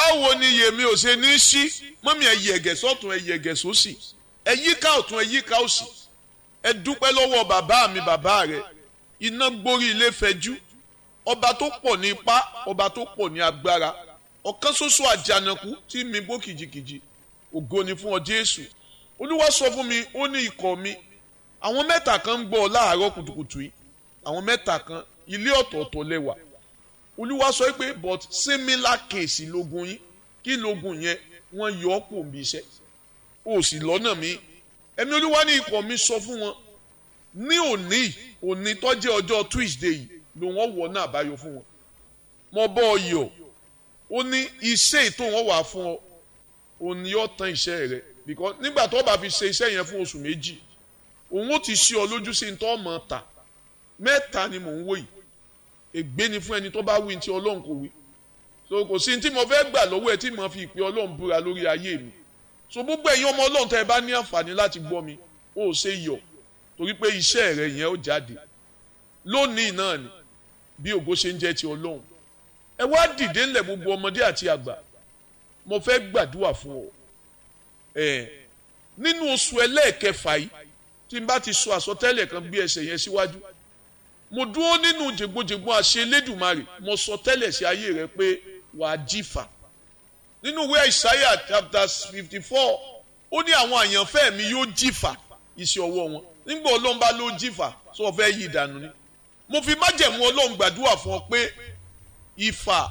báwo ni yèmí ò ṣe ní sí mọ́mí ẹ yẹ̀gẹ̀ sọ́tún ẹ yẹ̀gẹ̀ sósì ẹ yíká ọ̀tún ẹ yíká òsì ẹ dúpẹ́ lọ́wọ́ bàbá mi bàbá rẹ iná gborí ilé fẹjú ọba tó pọ̀ ní ipá ọba tó pọ̀ ní agbára ọ̀kan ṣoṣo àjànàkú tí mi bó kìjìkìjì ògo ni fún ọ Jésù olúwa sọ fún mi ó ní ikọ̀ mi àwọn mẹ́ta kan ń gbọ́ ọ láàárọ̀ kùtùkùtù yìí àwọn mẹ́ta kan ilé ọ̀tọ̀ọ̀tọ̀ lẹ́wà olúwa sọ pé but similar case lógun yín kí lógun yẹn wọ́n yọ ọ́ pò ń bí iṣẹ́ ó sì lọ́nà mi ẹ̀mí olúwa ní ikọ̀ mi sọ fún wọn ní òní òní tó jẹ́ ọjọ́ Tuesday yìí ló wọ́n wọ̀ náà àbáyọ fún wọn mo bọ́ ọ yọ̀ ó ní iṣẹ́ ètò wọn wà fún ọ òní yóò tán iṣẹ́ rẹ because nígbà tó bá fi ṣe iṣẹ́ yẹn fún oṣù méjì òun ó ti ṣe ọ lójú sí ní tó mọ̀ ta mẹ́ta ni mò ń wò yìí ègbé ni fún ẹni tó bá wí tí ọlọ́run kò wí so kò sí tí mo fẹ́ gbà lọ́wọ́ ẹ tí mo fi ìpè ọlọ́run búra lórí ayé mi so gbogbo ẹ̀yin ọmọ ọlọ́run tẹ́ ẹ bá ní àǹfààní láti gbọ́ mi ó ṣe yọ̀ torí pé iṣẹ́ rẹ yẹn ó jáde lónìí náà ni bí ògo ṣe ń jẹ́ ti ọlọ́run ẹ wá dìde ńlẹ̀ gbogbo ọmọdé àti àgbà mo fẹ́ gbàdúrà fún ọ ẹ nínú oṣù ẹlẹ́ẹ̀kẹfà yìí tí n bá ti sọ àsọtẹ́lẹ̀ kan bí ẹsẹ̀ yẹn síwájú mo dúró nínú jègbojègbon àṣẹ Elédùmarè mo sọ tẹ́lẹ̀ sí ayé rẹ pé wàá jífà nínú ìwé Isaiah chapter fifty four ó ní àwọn àyànfẹ́ mi yóò jífà iṣẹ́ ọwọ́ wọn nígbà Ọlọ́run bá ló jífà sọ fẹ́ yí ìdànù ni mo fi májẹ̀mú Ọlọ́run gbàdúrà fún ọ pé ìfà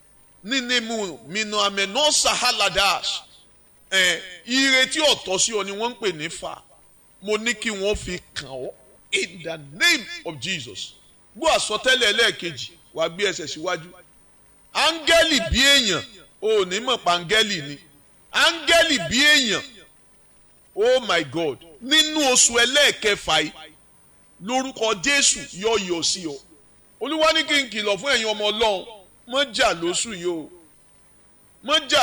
nínú mìnà àmẹ́nà sahaladas ẹ̀ ire tí ọ̀tọ̀ sí ọ ni wọ́n ń pè ní fà mo ní kí wọ́n fi kàn ọ́ in the name of Jesus gbọ́ àsọtẹ́lẹ̀ ẹlẹ́ẹ̀kejì wà gbé ẹsẹ̀ síwájú áńgẹ́lì bí èèyàn ò ní mọ̀ pa áńgẹ́lì ni áńgẹ́lì bí èèyàn oh my God nínú oṣù ẹlẹ́ẹ̀kẹfà yìí lórúkọ Jésù yọ yọ sí ọ olúwa ní kí n kìlọ̀ fún ẹ̀yin ọmọ Ọlọ́run mọ́ jà lóṣù yìí o mọ́ jà